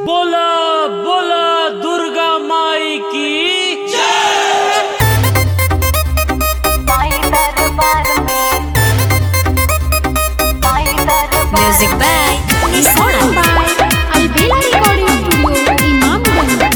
बोला बोला दुर्गा माई की माई दरबार में माई दरबार Music by Isona. by Albela Recording Studio, Imamganj.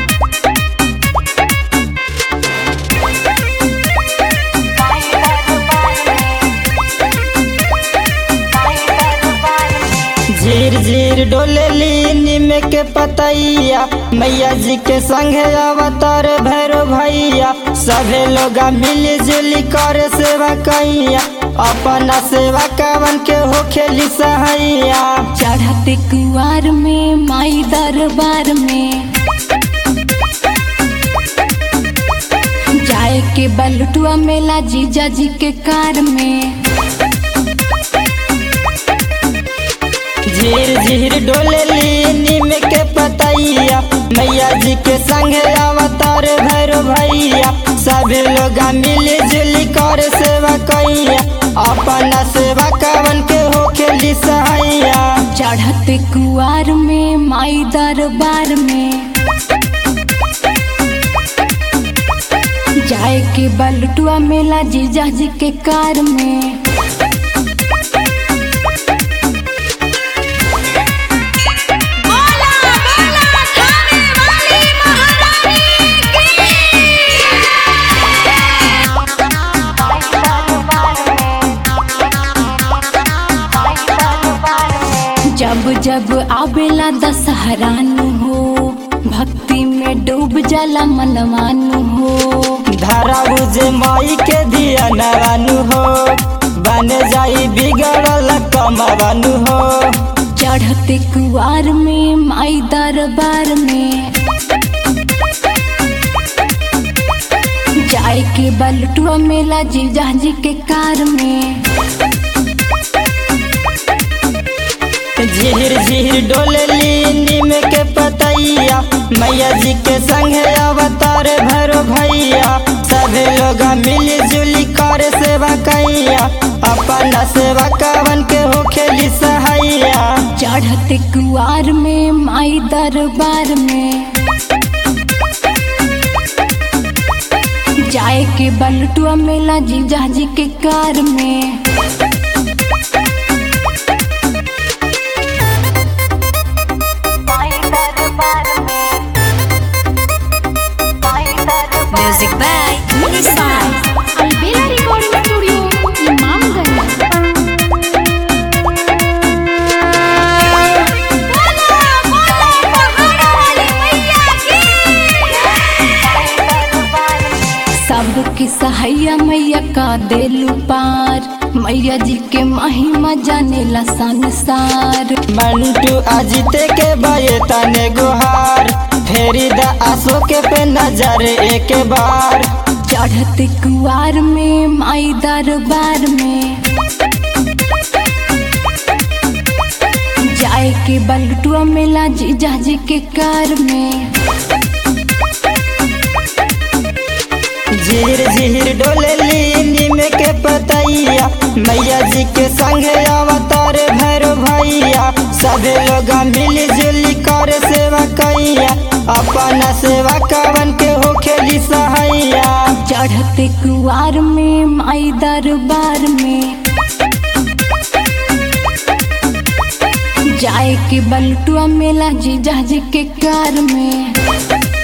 माई दरबार में माई दरबार में झीर झीर डोलेली निम के पतैया मैया जी के संगे अवतार भैरो भैया सभे लोग मिली जुली कर सेवा कैया अपना सेवा कवन के हो खेली सहैया चढ़ते कुआर में माई दरबार में जाए के बलटुआ मेला जीजा जी के कार में झीर झीर डोलेली निम के पतैया मैया जी के संगे अवतार भैरो भैया सभी लोग मिली जुली कर सेवा कैया अपना सेवा कवन के हो खेली सहैया चढ़ते कुआर में माई दरबार में जाए के बलटुआ मेला जीजा जी के कार में माई दरबार में माई दरबार में जब जब आवेला दशहरानु हो भक्ति में डूब जाला मनवानु हो धारा बुझे माई के दिया नवानु हो बन जाई बिगड़ल कमवानु हो चढ़ते कुआर में माई दरबार में जाए के बलटुआ मेला जीजा जी के कार में झीर झीर डोलेली नीम के पतैया मैया जी के संगे अवतार भैरो भैया सभी लोग मिली जुली कर सेवा कैया अपना सेवा कवन के हो खेली सहैया चढ़ते कुआर में माई दरबार में जाए के बलटुआ मेला जीजा जी के कार में माई दरबार में माई दरबार Music by Isona. Albela Recording Studio, Imamganj. सबकी सहाया मैया का देलू पार मैया जी के महिमा जानेला संसार मंटू अजिते के बये तने गुहार फेरी द आसो के पे नजर एक बार चढ़ते कुआर में माई दरबार में जाए के बलटुआ मेला जीजा जी के कार में झीर झीर डोलेली नीम के पतैया मैया जी के संगे अवतार भैरो भैया सभी लोग मिली जुली कर सेवा कैया अपना सेवा कवन के हो खेली सहैया चढ़ते कुआर में माई दरबार में जाए के बलटुआ मेला जीजा जी के कार में